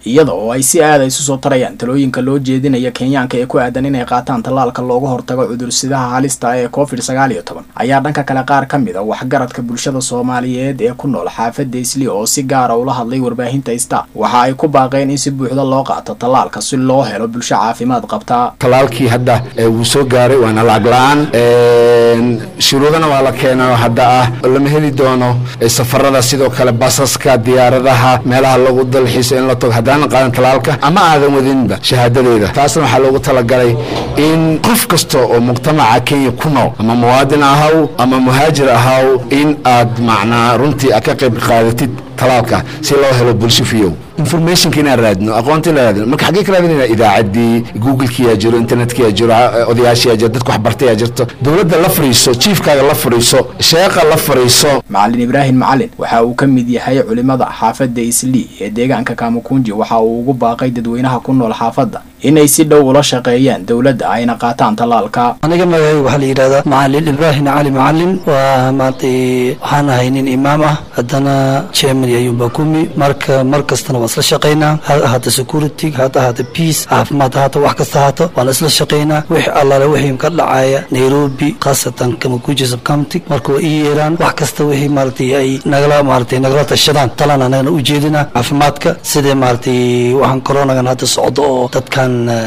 iyada oo ay si aada isu soo tarayaan talooyinka loo jeedinaya kenyaanka ee ku aadan inay qaataan tallaalka looga hortago cudursidaha halista ee covid sagaal iyo toban ayaa dhanka kale qaar ka mid a waxgaradka bulshada soomaaliyeed ee ku nool xaafadda isli oo si gaara ula hadlay warbaahinta star waxa ay ku baaqeen in si buuxda loo qaato tallaalka si loo helo bulsho caafimaad qabta talaalkii hadda wuu soo gaaray waana lacag la-aan shuruudana waa la keenayo hadda ah lama heli doono safarada sidoo kale basaska diyaaradaha meelaha lagu dalxiiso in la tago haddaanan qaadan talaalka ama aadan wadinba shahaadadeeda taasna waxaa loogu talagalay in qof kasta oo mujtamaca kenya ku nool ama muwaadin ahaw ama muhaajir ahaw in aad macnaa runtii aad ka qayb qaadatid talaalka si loo helo bulsho fiyow informationka inaan raadino aqoonta inaan raadino marka xaggee ka raadinayna idaacaddii google-kiyaa jiro internetkiyaa jiro odayaashiyaa jiro dadka waxbartayaa jirto dowladda la fadhiiso jiifkaaga la fadhiiso sheeqa la fadhiiso macalin ibraahim macalin waxa uu ka mid yahay culimada xaafadda islii ee deegaanka kamakunji waxa uu ugu baaqay dadweynaha ku nool xaafadda inay si dhow ula shaqeeyaan dowladda ayna qaataan tallaalka aniga magacayga waxaa la yidhahdaa macalin ibraahim cali macalin waa maaragtay waxaan ahay nin imaam ah haddana germany ayuunbaa kumi marka mar kastana waan isla shaqaynaa ha ahaata security ha ahaata peace caafimaad ahaata wax kasta ahaato waan isla shaqaynaa wix allaale wixii ka dhacaya nairobi khaasatan kamakuji subcounty marka waa ii yeeraan wax kasta wixii maaragtay ay nagala maaragtay nagala tashadaan talan anagana u jeedina caafimaadka sidee maaragtay waxaan coronagan hadda socdo oo dadkan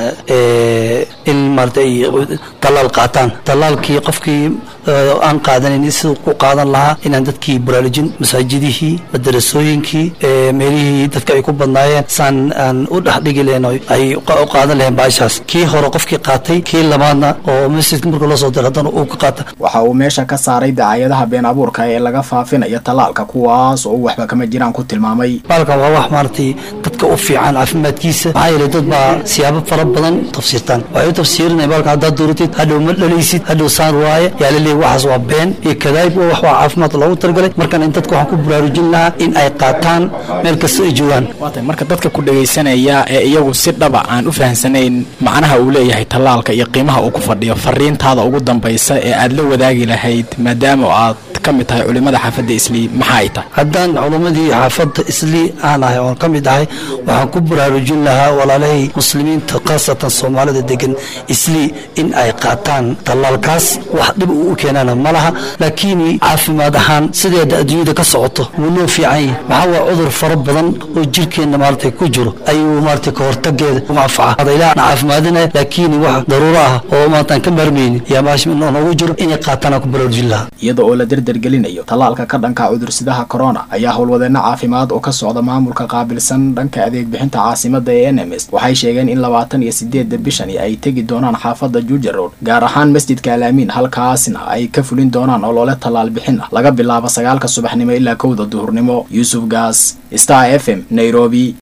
in maaragtay ay tallaal qaataan tallaalkii qofkii aan qaadanin siduu ku qaadan lahaa inaan dadkii baraarujin masaajidihii madarasooyinkii meelihii dadka ay ku badnaayeen saan aan u dhexdhigi lahayn ay u qaadan lahayn baashaas kii hore qofkii qaatay kii labaadna oo masjidka marka loo soo diro haddana uu ka qaata waxa uu meesha ka saaray dacaayadaha been abuurka ee laga faafinayo tallaalka kuwaas oo uu waxba kama jiraan ku tilmaamay baalkan waa wax maaragtay dadka u fiican caafimaadkiisa maxaa yeelay dad baa siyaabo fara badan tafsiirtaan waxay u tafsiirinaya baalkan haddaad dooratid hadhow ma dhalaysid hadhow saan waaye yaa la leeyahy waxaas waa been iyo kadaayib wax waa caafimaad loogu talagalay markan in dadka waxaan ku baraarujin lahaa in ay qaataan meel kasta ay joogaan waatay marka dadka ku dhegaysanaya ee iyagu si dhaba aan u fahamsanayn macnaha uu leeyahay tallaalka iyo qiimaha uu ku fadhiyo fariintaada ugu dambaysa ee aad la wadaagi lahayd maadaama aad ka mid tahay culimada xaafadda islii maxaa ay tahay haddaan culimmadii xaafadda islii aan ahay oon ka mid ahay waxaan ku baraarujin lahaa walaalahay muslimiinta khaasatan soomaalida degan islii in ay qaataan tallaalkaas wax dhib uu u keenana ma laha laakiin caafimaad ahaan sideeda adduunyada ka socoto wuu noo fiican yahay maxaa waa cudur fara badan oo jirkeenna maaragtay ku jiro ayuu maaragtay ka hortageeda umanfaca ilaah na caafimaadinaya laakiin wax daruuro ah oo maartaan ka maarmaynin yaa maasha noogu jiro inay qaataan aan ku baraarujin lahaa iyada oo la derdergelinayo tallaalka ka dhanka cudursidaha corona ayaa howlwadeenno caafimaad oo ka socda maamulka qaabilsan dhanka adeeg bixinta caasimada ee n m s waxay sheegeen in labaatan iyo sideedda bishani ay tegi doonaan xaafadda juja road gaar ahaan masjidka alaamiin halkaasna ay ka fulin doonaan olole tallaal bixin ah laga bilaabo sagaalka subaxnimo ilaa kowda duhurnimo yuusuf gaas star f m nairobi